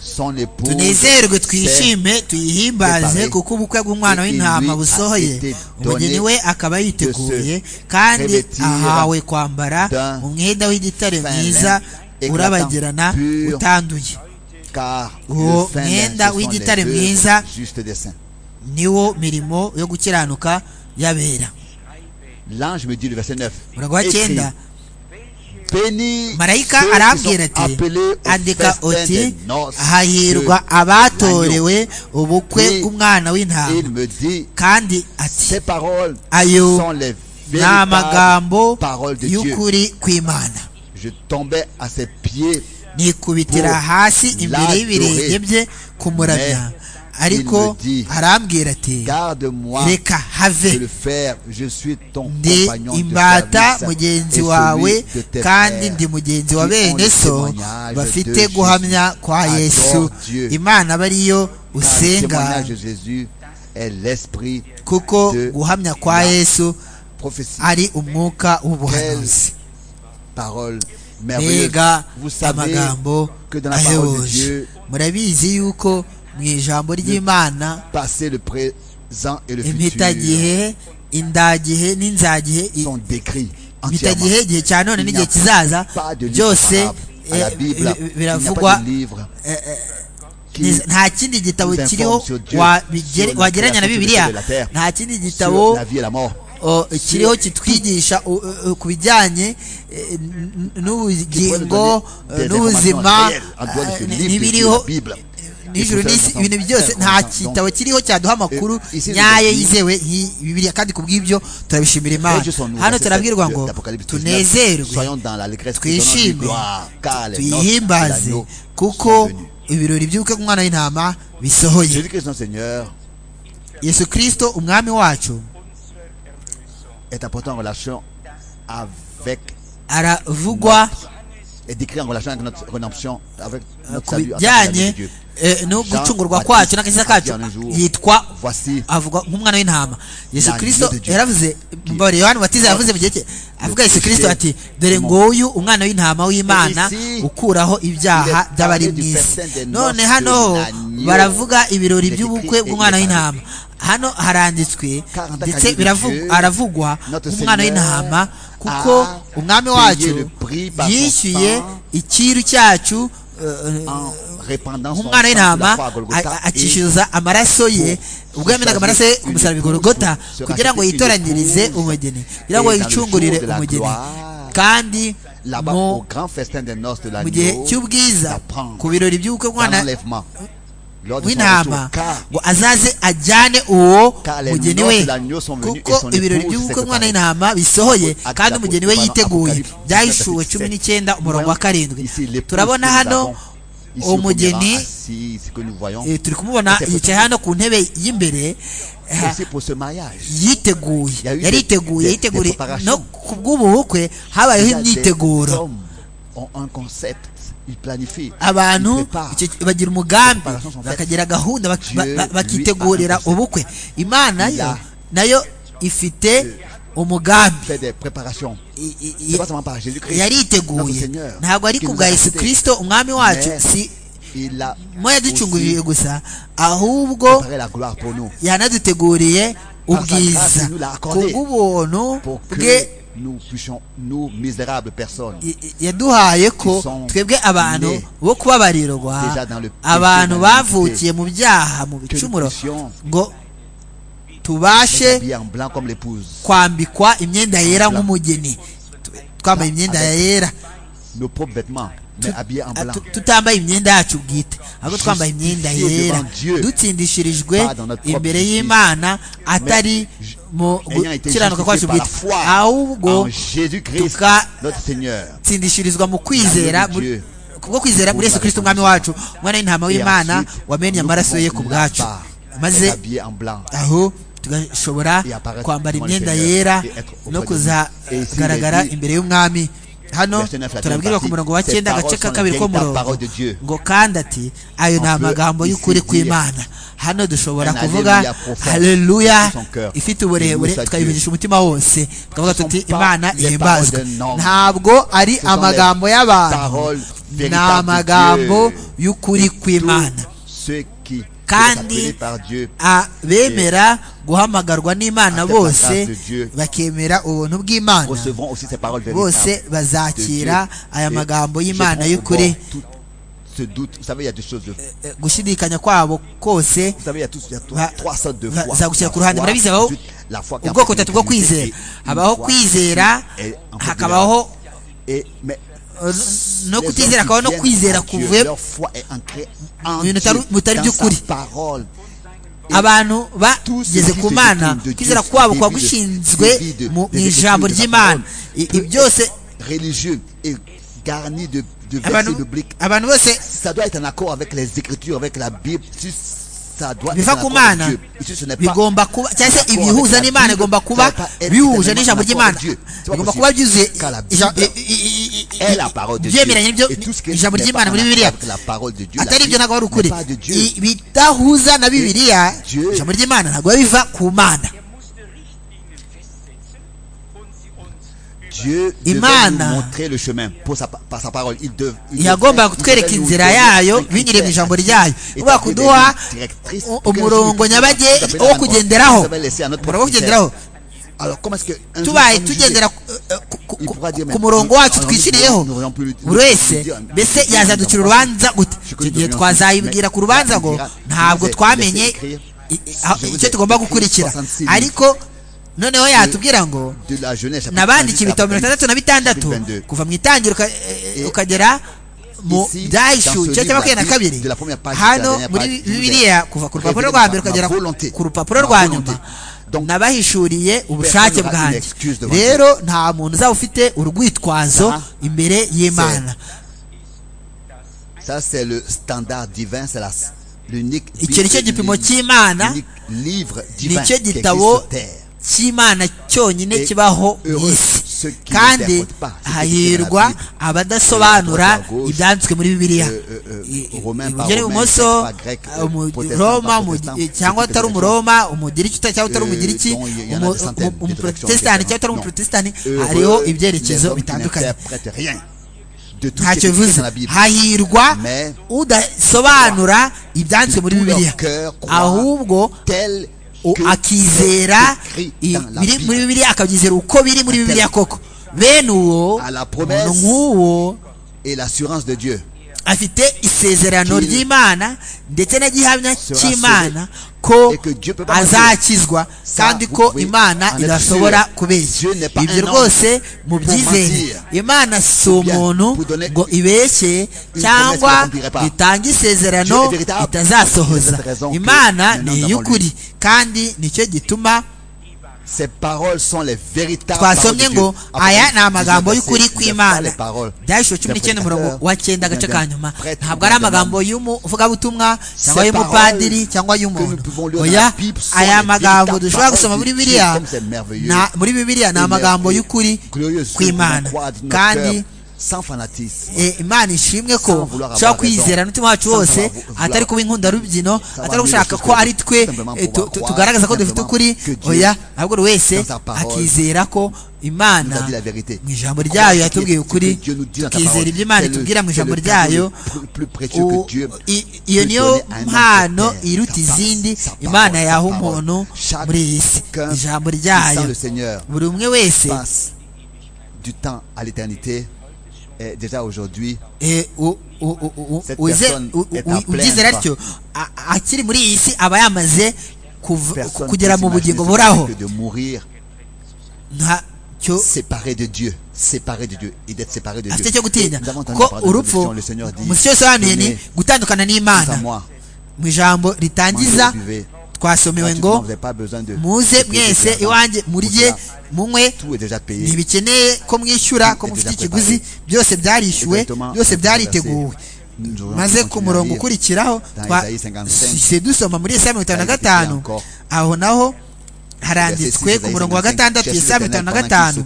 Son épouse tunezerwe s'est twishime tuyihimbaze préparé. kuko ubukwe bw'umwana Et w'intama lui a busohoye été umugeni donné we akaba yiteguye de se kandi revêtir ahawe kwambara d'un umwenda w'igitare fin mwiza lin urabagirana éclatant, pur, utanduye car uwo le fin lin, mwenda ce sont les w'igitare deux mwiza justes des saints. niwo mirimo yo gukiranuka y'abera L'ange me dit le verset 9. murongo wa écris, cyenda Béni marayika ceux qui arambwira sont ati appelés au andika festin uti des noces hahirwa abatorewe ubukwe bw'umwana de- Il w'intama me dit, kandi ati ces paroles ayo sont les ni véritables amagambo paroles de Dieu. y'ukuri kw'imana Je tombais à ses pieds, nikubitira Pour hasi imbere l'adorer. y'ibirenge bye kumuramya Mais ariko il me dit, arambwira ati garde-moi reka de le have faire. Je suis ton ndi compagnon de imbata service et mugenzi wawe celui de tes kandi frères. ndi mugenzi wa qui ont bene le so témoignage de bafite Jésus. guhamya kwa Adore yesu Dieu. imana aba ariyo Car le usenga témoignage de Jésus est l'esprit kuko de guhamya kwa la yesu prophétie. ari umwuka w'ubuhanuzi Parole merveilleuse. mbega Vous savez amagambo que dans la parole de ahebuje Dieu, murabizi yuko mu ijambo ry'imana passé, le présent et le futur impitagihe indagihe n'inzagihe i- sont décrits entièrement. impitagihe igihe cya none Il n'igihe n'y a kizaza pas de livre byose comparable à la eh, Bible. bi- Il n'y a pas biravugwa de livre qui Ni- nta kindi gitabo nous informe kiriho sur Dieu, wabigere- sur la wagereranya na création du bibiliya ciel et de la terre, nta kindi sur gitabo la vie et la mort. o, kiriho kitwigisha u- u- u- ku bijyanye eh, n- n- n'ubugingo Des eh, informations n'ubuzima réelles en dehors de ce eh, livre qui est n'ibiriho la Bible. n'ijuru Écoutez, n'isi nous ibintu sommes byose très nta contents. gitabo kiriho cyaduha amakuru Eh, ici, nyayo nous- yizewe nk'iyi bibiliya kandi ku bw'ibyo turabishimira imana Rejoice son nous, hano verset turabwirwa 7 ngo de l'Apocalypse 19. tunezerwe Soyons dans l'allégresse qui donne du twishime gloire, car les noces de tuyihimbaze l'agneau sont kuko venues. ibirori by'ubukwe bw'umwana w'intama bisohoye Jésus-Christ, notre Seigneur, yesu kirisito umwami wacu est apporté en relation avec, aravugwa est décrit en relation avec notre rédemption, avec notre ku salut, avec la vie de bijyanye Dieu. eh, no Jean gucungurwa Baptiste kwacu n'agakiza a dit kacu en un jour, yitwa Voici avuga nk'umwana w'intama yesu L'agneau kirisito de Dieu. yaravuze mbabare yohani batiza yavuze mu gihe cye avuga yesu kirisito ati dore nguyu umwana w'intama w'imana Et ici, ukuraho ibyaha il est by'abari parlé mu du isi festin des none noces hano de l'agneau. baravuga ibirori Il est by'ubukwe écrit et bw'umwana il est w'intama hano haranditswe Car en tant ndetse qu'agneau de biravu- Dieu, haravugwa notre nk'umwana Seigneur w'intama kuko a umwami payé wacu le prix par son yishyuye sang icyiru cyacu eh, en répandant son sang nk'umwana sur la w'intama croix à Golgotha a- et akishyuza amaraso ye pour ubwo yamenaga amaraso ye ku musaraba i Golgotha kugira ngo yitoranyirize umugeni kugira ngo yicungurire umugeni kandi là-bas mu au grand festin des noces de mu gihe l'agneau, cy'ubwiza d'apprendre ku birori by'ubukwe dans bw'umwana l'enlèvement, lors de son w'intama retour, car ngo azaze ajyane uwo Car les mugeni noces we de l'agneau sont venues et kuko son ibirori épouse by'ubukwe s'est bw'umwana préparée. w'intama bisohoye Acte kandi d'Apôtre, umugeni we Apocalypse, yiteguye Apocalypse, byahishuwe Apocalypse, cumi n'icyenda umurongo wa karindwi ici, l'épouse turabona que nous hano avons ici au premier umugeni rang, assise, que nous voyons, eh, turi kumubona C'est yicaye hano ku ntebe y'imbereh aussi pour ce mariage. yiteguye Ya yuhi yariteguye de- yiteguriye de preparation. no ku bw'ubu bukwe habayeho Déjà, des imyiteguro hommes ont un concept, ils planifient, ils abantu préparent. icyo- bagira umugambi Preparation sont faites. bakagira gahunda bak- Dieu ba- ba- lui bakitegurira a annoncé. ubukwe imana yo Il a- nayo ifite umugambi fait des préparations. I- i- i- C'est pas seulement par Jésus-Christ. notre yariteguye Seigneur, ntabwo ari qui ku nous bwa a yesu quittés. kirisito umwami wacu Mais si Il a mo yaducunguriye aussi gusa ahubwo préparé la gloire pour nous. yanaduteguriye Par sa grâce, ubwiza il nous l'a ku accordé. bw'ubuntu Pour que bwe nous puissions, nous misérables personnes, I- i- yaduhaye ko Ils sont twebwe abantu nés bo kubabarirwa déjà dans le péché, abantu dans bavukiye mu byaha mu que nous bicumuro puissions ngo tubashe être habillés en blanc comme l'épouse, kwambikwa imyenda yera nk'umugeni Tu- twambaye imyenda Avec- yera nos propres vêtements, mais habillés en Ah, blanc. tu- tutambaye imyenda yacu bwite ahubwo twambaye imyenda Justifié yera devant Dieu. dutsindishirijwe Pas dans notre propre imbere justice. y'imana atari ju- mu Ayant été gukiranuka kwacu justifiés par la bwite foi ahubwo en Jésus-Christ, tuka- notre Seigneur. tsindishirizwa mu kwizera Dans le Dieu. kubwo kwizera muri yesu kirisito umwami wacu umwana w'intama w'imana wamennye amaraso ye ku bwacu maze habillé en blanc. aho tugashobora Et apparaître kwambara devant le imyenda Seigneur yera et être auprès no de lui. Et ici, kuzagaragara il est dit- imbere y'umwami hano Verset 9, la turabwirwa ku partie, murongo wa ces cyenda agace paroles ka sont kabiri les ko véritables murongo paroles de Dieu. ngo kandi ati ayo ni On peut amagambo ici y'ukuri dire kw'imana hano dushobora un kuvuga hallelujah profond haleluya de son cœur. ifite uburebure Loué soit tukayivugisha umutima wose tukavuga Ce sont tuti pas imana les ihimbazwe paroles d'un homme. ntabwo ari sont les amagambo y'abantu paroles ni véritables de amagambo Dieu. y'ukuri kw'imana Ceux qui sont kandi appelés par Dieu abemera guhamagarwa n'imana Afite bose partage de Dieu. bakemera ubuntu bw'imana recevront aussi ces paroles véritables. bose bazakira aya magambo y'imana y'ukuri Ce doute, vous savez, il y a deux choses de vous Eh, gushidikanya kwabo kose savez, il y a, tous, il y a trois, Va- trois sortes de va- foi. za gushyira ku ruhande. Murabizi, habaho ensuite, la foi qui ubwoko appartient butatu bwo à Dieu, kwizera et une habaho foi kwizera qui est en fait hakabaho Et, mais eh, no les kutizera hommes qui hakabaho no viennent kwizera à Dieu, kuvuye leur foi est ancrée en Mu bintu Dieu, bitari- bitari dans sa by'ukuri. parole. abantu Tous bageze ceux qui ku se mana détournent de kwizera Dieu, kwabo des kuba vies de- gushinzwe des vies de- mu des mu vies de ijambo Dieu, de la ry'imana parole. I- Peu ibi byose Religieux et garni de, de abantu versets bibliques. abantu bose Ça doit être en accord avec les Écritures, avec la Bible. Si ça doit être biva en ku accord avec mana Dieu. Et si ce n'est pas bigomba kuba cyangwa se Rapport ibihuza avec la n'imana Bible, bigomba kuba ça va pas être bihuje tellement n'ijambo en rapport ry'imana avec Dieu. C'est pas bigomba possible. kuba byuzuye Car la ija- Bible i- i- i- i- est la parole de Dieu. ibyemeranye n'ibyo Et tout ce qui n'est ijambo pas ry'imana en muri accord bibiliya avec la parole de Dieu, la atari ibyo Bible ntabwo ari n'est ukuri pas de Dieu. I- bidahuza na bibiliya Dieu. ijambo ry'imana ntabwo biba biva ku mana Er musste Richtlinien festsetzen und sie uns Dieu devait Imana. nous montrer le chemin pour sa, par sa parole. Il dev- il devait- yagombaga il kutwereka devait nous inzira donner yayo un critère, binyuriye mu ijambo un ryayo critère, uba établir des kuduha lignes directrices u- pour que umurongo nous- nyabage nous- wo kugenderaho nous avons laissé à notre umurongo propre wo kugenderaho critère. Alors, comment est-ce que un jour, tubaye on nous tugendera jugeait? ku- eh, ku- ku- Il pourra dire, ku mais murongo nous- wacu nous- twiciriyeho nous aurions pu lui- buri wese dire, mbese nous- yazaducira nous- urubanza gute Je icyo connais gihe une twazayibwira ku mais- rubanza ngo mais- ntabwo mais- twamenye mais- mais- i- i- aho- je vous icyo ai tugomba écrit gukurikira 66 ariko noneho yatubwira ngo de la jeunesse. chapitre 28, nabandikiye ibitabo mirongo chapitre itandatu na bitandatu 22. kuva mu itangira uka- eh, Et- ukagera mu Ici, dans byahishuwe ce igice cya livre, makumyabiri na la kabiri Bible, de la première page hano jusqu'à la dernière muri page, bibiliya kuva ku rupapuro Révélé rwa ma- mbere ma ukagera ku- volonté. ku rupapuro Ma rwa volonté. nyuma Donc, nabahishuriye ubushake personne n'aura une bwanjye excuse devant Dieu. rero nta muntu uzaba ufite urwitwazo Ça, imbere y'imana Ça, c'est le standard divin, c'est la- l'unique icyo ni cyo Bible, gipimo l'unique- cy'imana l'unique livre divin nicyo qui existe gitabo sur terre. cy'imana cyonyine Et kibaho mu heureux isi ceux qui kandi n'interprètent pas ce qui hahirwa écrit dans la Bible. abadasobanura Et à droite, à gauche, ibyanditswe muri bibiliya euh, euh, euh, I- i- Romain par iburyo Romain, grec n'ibumoso par grec, euh, umu- protestant roma par umu- protestant, eh, cyangwa ceux qui atari étaient umuroma umugiriki uta- cyangwa utari Euh, umugiriki dont il y en a umu- des centaines, umu- des umuprotestante directions, cyangwa utari non. umuprotesitanti Heureux hariho les ibyerekezo hommes qui bitandukanye n'interprètent rien de tout ce qui ntacyo est écrit bivuze dans la Bible. hahirwa Mais- udasobanura ibyanditswe muri Tout leur bibiliya cœur croit ahubwo tel O- que akizera c'est écrit i- dans la biri Bible. muri bibiliya akabyizera uko biri muri bibiliya koko bene uwo À la promesse. umuntu nk'uwo Et l'assurance de Dieu. afite isezerano Qu'il ry'imana ndetse n'igihamya sera cy'imana ko et que Dieu peut pas azakizwa Ça, kandi vous ko pouvez imana en être idashobora sûr. kubeshya Dieu n'est pas ibyo un homme rwose pour mubyizeye mentir. imana si Ou bien umuntu vous donner ngo ibeshye une promesse cyangwa qu'elle n'accomplira pas. itange Dieu isezerano est véritable. itazasohoza C'est cette raison que imana nous ni n'avons iy'ukuri kandi nicyo gituma Ces paroles sont les véritables paroles de twasomye Dieu. ngo Après, aya ni amagambo les versets, y'ukuri les pas kw'imana les paroles byahishwe d'un cumi n'icyenda umurongo prédicateur, wa cyenda agace d'un ka nyuma prêtre, ntabwo ari d'un amagambo homme. y'umuvugabutumwa cyangwa Ces y'umupadiri paroles cyangwa que y'umuntu nous pouvons lire dans oya la Bible sont aya les magambo véritables dushobora gusoma paroles muri de bibiriya Dieu, comme c'est merveilleux. na- muri bibiriya ni amagambo Émerveillé, y'ukuri glorieux, ceux qui kw'imana vont croire de notre kandi cœur, sans fanatisme. Eh, imana ishimwe ko Sans vouloir avoir ushobora kwizera raison. n'umutima wacu Sans wose vouloir vouloir. atari kuba inkundarubyino va atari mieux gushaka les ko choses ari twe simplement eh, tu- pouvoir tu- croire, tugaragaza ko dufite simplement ukuri que Dieu, oya ahubwo buri wese dans sa parole, akizera ko nous a imana dit la vérité. mu ijambo ryayo yatubwiye ukuri Dieu nous dit dans sa tukizera parole. ibyo imana C'est le- itubwira mu c'est le ijambo cadeau ryayo plus- plus précieux que U- Dieu i- iyo peut niyo donner à un homme mpano sur terre. iruta Sa parole, izindi sa parole, imana sa yaha parole. umuntu Chaque- muri iyi si aucun ijambo qui ryayo sent le Seigneur buri umwe wese passe du temps à l'éternité et déjà aujourd'hui Eh, u- u- u- u- Cette uze- personne u- est u- en pleine ubyizera croix. atyo a- a- akiri muri iyi si aba yamaze kuva- personne kugera mu peut s'imaginer bugingo ce buraho que c'est que de mourir ntacyo séparé de Dieu séparé de Dieu et d'être séparé de afite cyo Dieu gutinya Et nous avons entendu ko la parole de urupfu rédemption, le Seigneur dit umusitsi wese wahanuye ni venez gutandukana tous à n'imana moi mu ijambo ritangiza mangez et buvez. twasomewe Gratuitement, ngo vous n'avez pas besoin de muze de payer mwese de l'argent. iwanjye murye Pour cela, munywe tout est déjà payé ntibikeneye ko mwishyura Tout ko est mufite déjà ikiguzi byose byarishyuwe Exactement. byose byariteguwe maze ku murongo ukurikiraho twahise dusoma muri Yesaya mirongo itanu na gatanu aho naho haranditswe ku murongo wa gatandatu Yesaya mirongo itanu na gatanu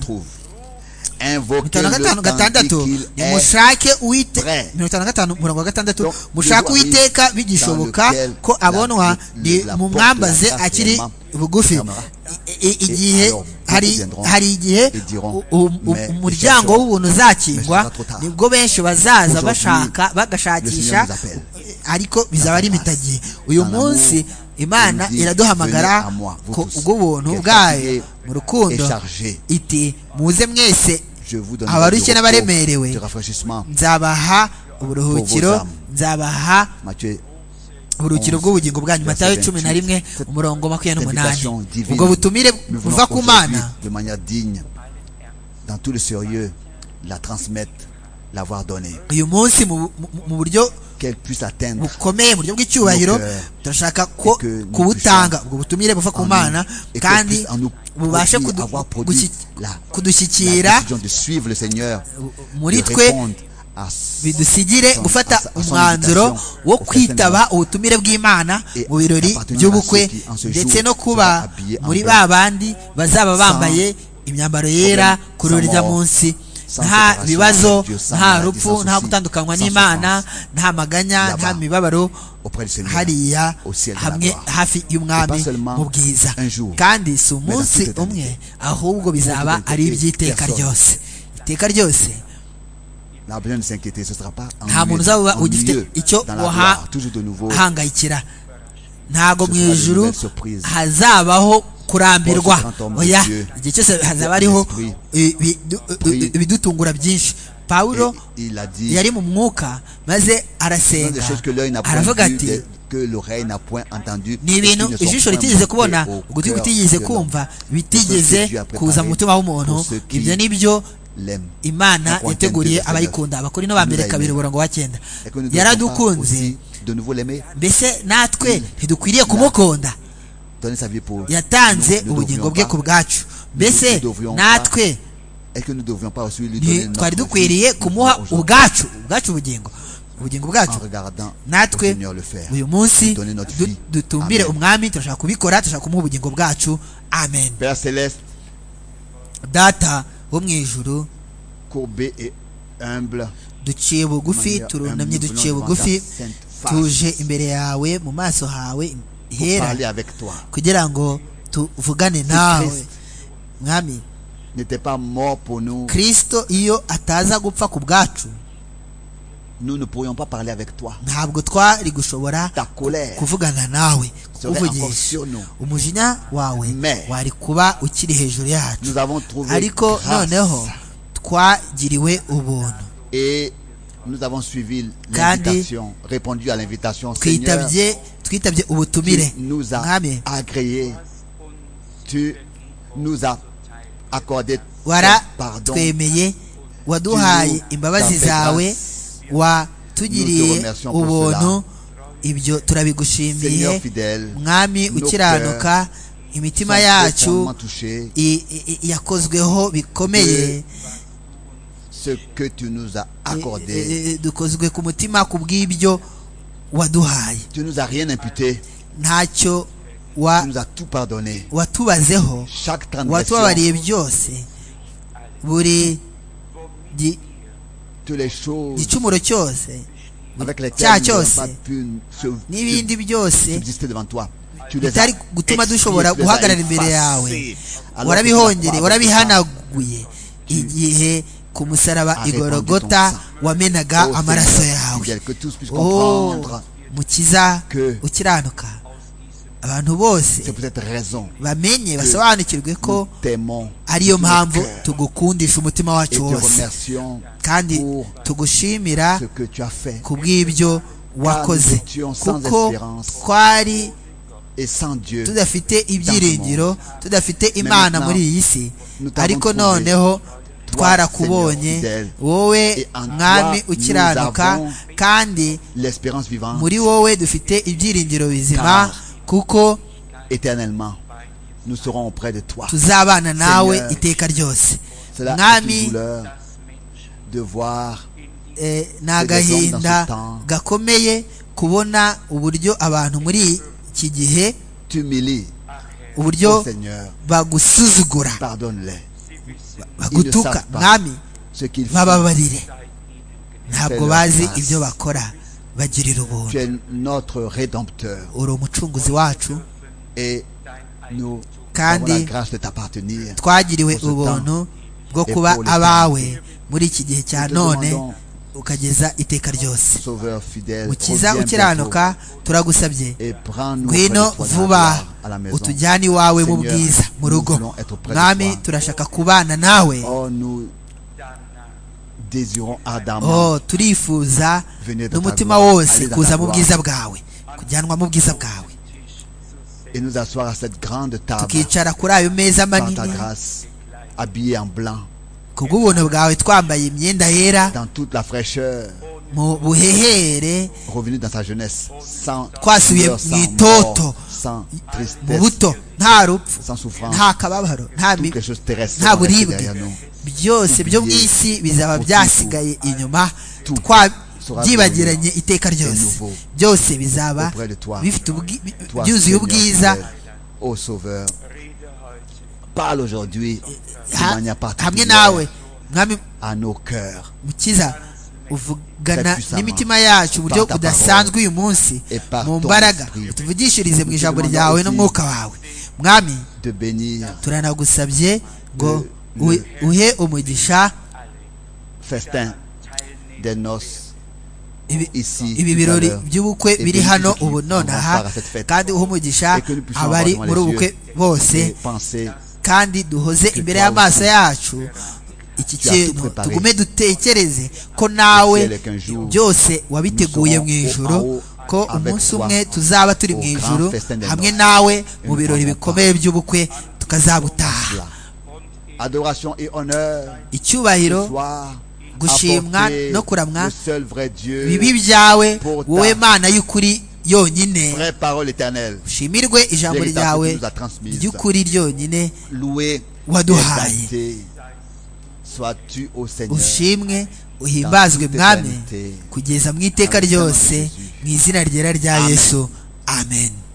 mirongo itanu gatandatu nimushake uwite mirongo itanu gatanu umurongo wa gatandatu mushake uwiteka bigishoboka ko abonwa ni mumwambaze akiri bugufi igihe hari igihe umuryango w'ubuntu uzakingwa nibwo benshi bazaza bashaka bagashakisha ariko bizaba ari imitagihe uyu munsi imana iraduhamagara ko ubw'ubuntu bwayo mu rukundo iti muze mwese abarushye n'abaremerewe nzabaha uburuhukiro nzabaha uburuhukiro bw'ubugingo bwanyu matayo cumi na rimwe umurongo makumyabiri n'umunani ubwo butumire buva ku mana uyu munsi mu buryo bukomeye mu buryo bw'icyubahiro turashaka ko kubutanga ubwo butumire buva ku mana kandi bubashe kudushyikira muri twe bidusigire gufata umwanzuro wo kwitaba ubutumire bw'imana mu birori by'ubukwe ndetse no kuba muri ba bandi bazaba bambaye imyambaro yera kuri urya munsi nta bibazo nta rupfu nta gutandukanywa n'imana nta maganya nta mibabaro hariya hamwe hafi y'umwami mu bwiza kandi si umunsi umwe ahubwo bizaba ari iby'iteka ryose iteka ryose nta muntu uzaba ugifite icyo wahangayikira ntago mu ijuru hazabaho kurambirwa oya igihe cyose hazaba hariho ibidutungura byinshi pawulo yari mu mwuka maze arasenga aravuga ati ni ibintu ijisho ritigeze kubona ugutwi kutigeze kumva bitigeze kuza mu mutima w'umuntu ibyo ni byo imana yateguriye abayikunda abakora ino ba mbere kabiri umurongo wa cyenda yaradukunze mbese natwe ntidukwiriye kumukunda yatanze ubugingo bwe ku bwacu mbese natwe twari dukwiriye kumuha ubwacu ubwacu ubugingo ubugingo bwacu natwe uyu munsi dutumbire umwami turashaka kubikora turashaka kumuha ubugingo bwacu amen data wo mu ijuru duciye bugufi turunamye duciye bugufi tuje imbere yawe mu maso hawe hera kugira ngo tuvugane nawe mwami kirisito iyo ataza gupfa ku bwacu ntabwo twari gushobora kuvugana nawe kukuvugisha umujinya wawe wari kuba ukiri hejuru yacu ariko noneho twagiriwe ubuntu nous avons suivi l'invitation, répondu à l'invitation Seigneur twitabye ubutumire nous a agréé tu nous as accordé pardon waratwemeye waduhaye imbabazi zawe watugiriye ubuntu ibyo turabigushimiye mwami ukiranuka imitima yacu yakozweho bikomeye ce que tu nous as accordé. dukozwe ku mutima ku bw'ibyo waduhaye Tu nous as rien imputé. ntacyo Tu nous as tout pardonné. watubazeho Chaque watubabariye byose buri gi- toutes les choses gicumuro cyose avec cyaha lesquelles nous n'avons cyose pas pu se- n'ibindi byose subsister devant toi. Tu les as bitari gutuma dushobora expiées, tu les as guhagarara imbere effacées. yawe Alors que warabihongere sur la croix, warabihanaguye igihe ku musaraba Arrêtons igorogota de ton sang. wamenaga Oh, amaraso Seigneur, yawe fidèle, que tous puissent Oh, comprendre mukiza que- ukiranuka abantu bose c'est pour cette raison bamenye basobanukirwe nous ko t'aimons ariyo mpamvu cœur. tugukundisha umutima et wacu te wose remercions kandi pour tugushimira ce que tu as fait ku bw'ibyo wakoze étions sans kuko espérance. twari et sans Dieu. tudafite ibyiringiro tudafite imana muri iyi si nous t'avons ariko trouvé. noneho Seigneur twarakubonye fidèle. wowe Et en toi, mwami nous ukiranuka avons kandi L'espérance vivante muri wowe dufite ibyiringiro bizima Car- kuko éternellement, nous serons auprès de toi. tuzabana nawe Seigneur, iteka ryose Cela est une mwami douleur de voir eh, ni agahinda gakomeye kubona uburyo abantu muri iki gihe t'humilie au uburyo Seigneur. bagusuzugura Pardonne-les. bagutuka savent pas. mwami Ce qu'ils font. bababarire ntabwo Fais leur bazi grâce. ibyo bakora bagirira Tu ubuntu es notre Rédempteur uri umucunguzi wacu et nous avons Kandi la grâce de t'appartenir. twagiriwe Pour ce ubuntu bwo et kuba pour le temps. abawe muri iki gihe cya Nous te none demandons, ukageza iteka ryose Sauveur fidèle, mukiza reviens ukiranuka turagusabye bientôt et prends-nous près de ngwino toi dans la vuba gloire, à la maison. utujyane iwawe mu Seigneur, bwiza mu nous rugo voulons être près de mwami toi. turashaka kubana nawe Oh, nous désirons ardemment oh turifuza Venez dans ta n'umutima gloire. wose Allez dans kuza ta mu gloire. bwiza bwawe kujyanwa mu bwiza bwawe et nous asseoir à cette grande table tukicara kuri ayo meza par ta manini grâce, habillés en blanc, kubw'ubuntu bwawe twambaye imyenda yera dans toute la fraîcheur, mu buhehere revenus dans sa jeunesse, sans Quoi, souviens- douleur, sans ni mort, toto. sans mu tristesse, buto nta rupfu sans souffrance, nta kababaro nta tout mi- quelque chose terrestre nta reste buribwe derrière nous. byose byo mu isi bizaba byasigaye inyuma twa byibagiranye iteka ryose byose bizaba bifite ubwi- bi- Toi, byuzuye Seigneur ubwiza fidèle, ô Sauveur, parle aujourd'hui de ha- manière hamwe particulière nawe mwami à nos cœurs mukiza uvugana Très puissamment. n'imitima yacu uburyo Par ta budasanzwe uyu munsi Et par mu ton mbaraga esprit. utuvugishirize mu Nous te ijambo demandons ryawe aussi n'umwuka wawe mwami de bénir turanagusabye ngo Le- uhe- uhe umugisha festin des noces ibi- ici ibi tout à birori l'heure. by'ubukwe Et biri bénis hano ceux qui ubu vont nonaha part à cette fête. kandi uha umugisha Et que nous puissions abari avoir muri devant ubu les bukwe yeux bose Et penser kandi duhoze Que imbere toi y'amaso aussi, yacu iki tu as tout kintu préparé. tugume dutekereze ko nawe ciel est qu'un jour, byose wabiteguye nous serons au- mu ijoro en haut ko avec umunsi toi umwe tuzaba turi au mu grand ijoro festin des hamwe noces. nawe mu nous birori parlons bikomeye by'ubukwe tukazabutaha cela. Adoration et honneur icyubahiro ce soir, gushimwa apporté no kuramwa, le seul vrai Dieu, bibi byawe Pour ta- wowe mana y'ukuri yonyine vraie parole éternelle, ushimirwe ijambo véritable que ryawe tu nous as transmise. ry'ukuri ryonyine Loué, Waduhaye. exalté, sois-tu au Seigneur. ushimwe uhimbazwe mwami kugeza mu iteka ryose mu izina ryera rya yesu amen